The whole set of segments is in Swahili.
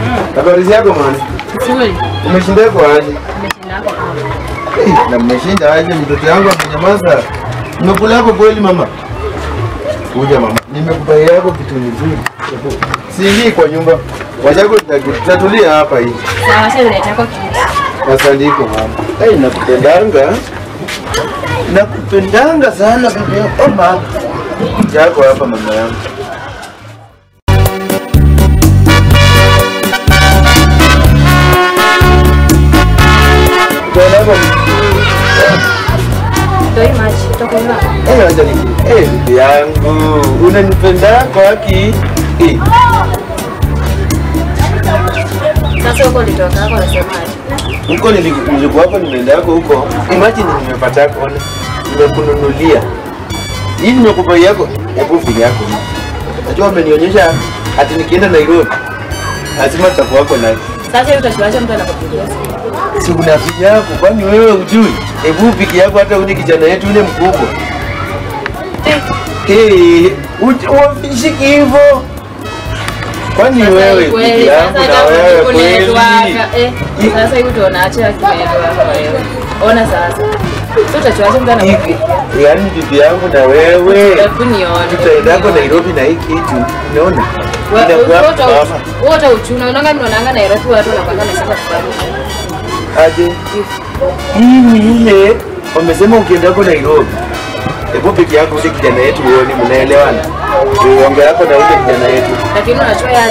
Habari zako mwana? Nzuri. Umeshinda kwa aje? Nimeshinda hapo kama. Eh, na mmeshinda aje mtoto yangu amenyamaza. Nimekula yako kweli mama? Kuja mama. Nimekupa yako kitu nzuri. Siingii kwa nyumba. Wajako tutatulia hapa hii. Sawa, sasa unataka kitu. Asandiko mama. Eh, nakupendanga. Nakupendanga sana bibi yangu. Oh mama. Jako hapa mama yangu. Utaenda hapo Toi maji. Utakunywa. Eh, acha ni eh, bibi yangu unanipenda kwa haki eh, Sasa huko ulitoka hapo unasemaje? huko nili- nilikuwa hapo nimeenda yako huko, imagine nimepata kona, nimekununulia hii, nimekupa yako hebu fili yako hii. Najua umenionyesha ati nikienda Nairobi lazima tutakuwa wako naye, Sasa hivi utachuacha mtu anakupigia simu. si una fili yako, kwani wewe ujui? Hebu piki yako hata ule kijana yetu ule mkubwa eh, wafishiki hivyo kwani Sasa wewe hii kweli, piki yangu sasa na kama wewe uko kweli network, eh, I- Sasa hivi tuonaacha kimeelewa wewe. Ona sasa. Sasa utachuacha mtu Hivi, anakupigia. yaani bibi yangu na wewe Hebu nione. tutaendako Nairobi na hii kitu, unaona inakuwa mama wote uchuna unaanga mnaonanga Nairobi watu wanakwanga na sasa kufanya aje. Hii ni ile wamesema ukiendako Nairobi, hebu peke yako ule kijana yetu uone, mnaelewana uonge yako na ule kijana yetu, lakini unachua ya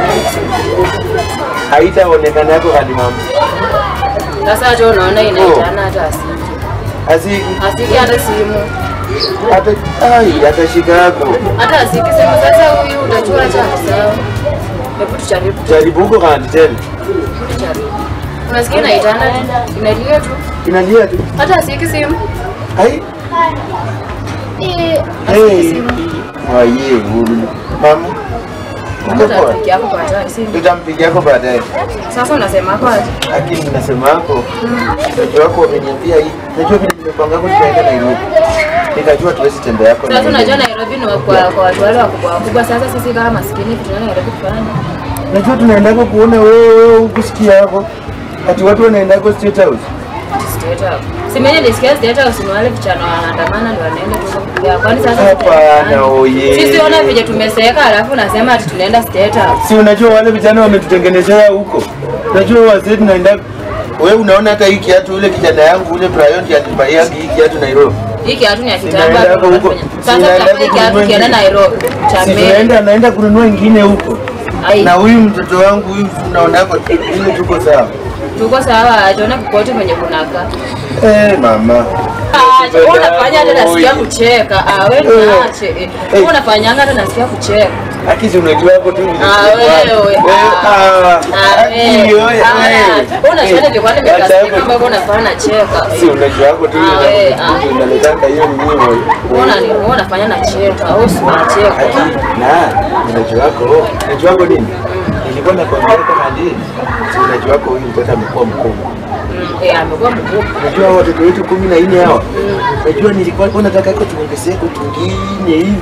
haitaonekana yako hadi mama sasa hata unaona inaitana hata asiki asi asiki hata simu hata ai atashika yako hata asiki simu. Sasa huyu utachua cha sawa, hebu tujaribu jaribu huko hadi tena tujaribu. Unasikia inaitana tu inalia tu, inalia tu hata asiki simu ai Eh, asiki hey simu waye huru mama uko hata poa rafiki yako kwa hata simu. tutampigia yako baadaye Sasa unasema kwa aje? lakini nasema yako mtoto wako wameniambia hii najua vile nimepanga hapo tutaenda Nairobi nikajua tuwezi tembea yako Sasa unajua Nairobi ni kwa kwa watu wale wakubwa wakubwa. Sasa sisi kama maskini tunaenda Nairobi kufanya najua tunaendako kuona wewe ukusikia yako ati watu wanaendako State House State House. Si mimi nilisikia State House ni wale vijana wanaandamana ndio wanaenda tu kupiga. Kwani sasa Hapana, oye. Sisi ona vile tumeseeka alafu unasema ati tunaenda State House. si unajua wale vijana wametutengenezea huko najua wazee tunaenda wewe unaona hata hii kiatu ule kijana yangu ule Brian ndiye alinibaia hii kiatu Nairobi Hii kiatu ni ya kitambo. Sinaenda hapo huko. tunafanya. Sasa Sinaenda tutafanya huko kiatu kununua kienda ingine. Nairobi. Cha Si mbele. tunaenda naenda kununua ingine huko Ai. na huyu mtoto wangu huyu unaona hapo ile tuko sawa Tuko sawa, ajiona kokote kwenye kunaka. eh mama Ah, wewe unafanya hata nasikia Oye. kucheka. Ah, wewe Eh. naache. eh. Wewe unafanyanga hata nasikia kucheka. Aki si unajua hapo tu vile Ah, tulikuwa. wewe. ah Ah, Aki wewe. wewe Ah, wewe. unajua nilikuwa Acha nimekasirika hapo. kama wewe unafanya nacheka. si unajua hapo tu Ah, wewe, ah. ile inaletanga hiyo ni nini Mbona ni mbona unafanya nacheka? Au si unacheka? Aki na unajua wako unajua wako nini nilikuwa nakwambia kama ndiye si unajua wako huyu mtoto amekuwa mkubwa Mm, Eh, amekuwa mkubwa. Unajua hao watoto wetu kumi na nne hawa, unajua nilikuwa nilikuwa nataka ko tuongezee ko tungine hivi,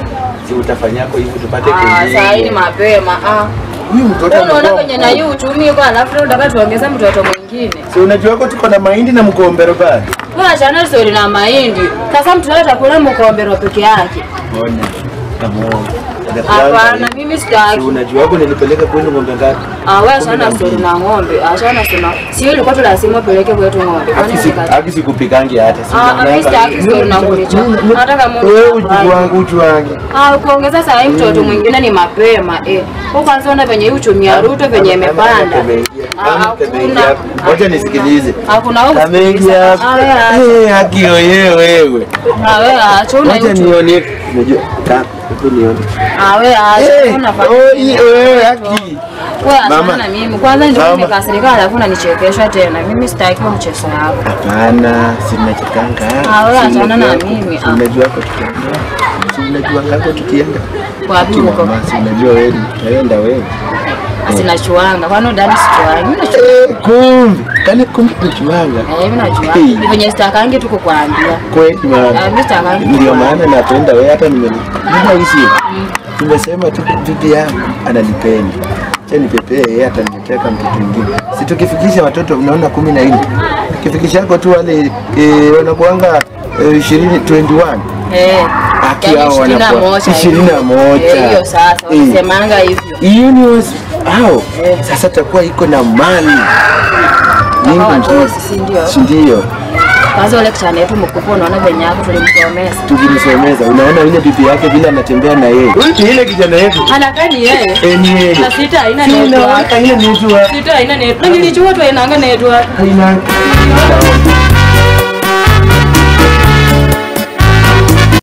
si utafanyako hivi tupate Ah, saa hii ni kengine. mapema. Ah. Huyu mtoto Wewe unaona amekuwa kwenye na hii uchumi yuko alafu leo unataka tuongeze mtoto mwingine. si unajua ko tuko na mahindi na mkombero bado. Wewe achana story na mahindi. Sasa mtoto atakula mkombero peke yake. Ona kama Hapana, mimi Si sitaki. unajua ko nilipeleka kwenu ng'ombe ngapi? Ah, wewe achana story na ng'ombe. Achana sema. Si wewe ulikuwa tunasema upeleke kwetu ng'ombe. Kwani Haki si- sikati? haki sikupikangi hata. si Ah, unaona mimi sitaki hapa. story na ng'ombe chako. Nataka Mungu. Wewe afanye. ujuwangu ujuwangi. Ah, kuongeza saa hii mtoto mwingine ni mapema eh. Kwa kwanza ona venye hii uchumi ya Ruto venye imepanda. Ah, hakuna. Ngoja nisikilize. Hakuna huko. Kameingia Ah, wewe acha. Eh, haki oye wewe. Ah, wewe acha una Ngoja uchumi. nione. Unajua ka hebu nione. Ah, wewe acha Eh, unafanya. oi, wewe haki. Wewe Mama. achana na mimi. Kwanza ndio Mama. nimekasirika alafu unanichekesha tena. Mimi sitaki huo mchezo wako. Hapana, sina chikanga. Ah, wewe Si achana na unajua- mimi, si ah. Unajua hapo tukienda. Si unajua ngako tukienda. Wapi huko? Mama, si unajua wewe utaenda wewe. Sina chuanga. Kwani udani sichuanga? Mimi nachuanga. Eh, kumbe. Kani kumbe tunajuanga. Eh, mimi nachuanga. Hey. Ni venye sitakangi tu kukuambia. Kweli Ah, mama. mimi sitakangi. Ndio maana napenda wewe hata nime. Nina hisi. Tumesema tu bibi yangu ananipenda. Acha nipepee yeye ataniletea kama mtoto mwingine. Si tukifikisha watoto unaona kumi na nne. Tukifikishako tu wale eh, wanakuanga eh, 20 21. Eh. Aki Yaani hao ishirini na wanakuwa moja ishirini na moja. Eh, Hiyo sasa Eh. wanasemanga hivyo. Universe hao Eh. sasa takuwa iko na mali nyingi Hawa nzuri. watoto si ndio? Si ndio? Kwanza ule kijana yetu mkubwa unaona venye yako tulimsomeza. Tukimsomeza unaona yule bibi yake vile anatembea na yeye. Huyu ni ile kijana yetu. Anakaa ni yeye. Eh, ni yeye. Na sita haina Si network. unawaka ile network. Sita haina network. Na nilijua tu hainanga network. Haina.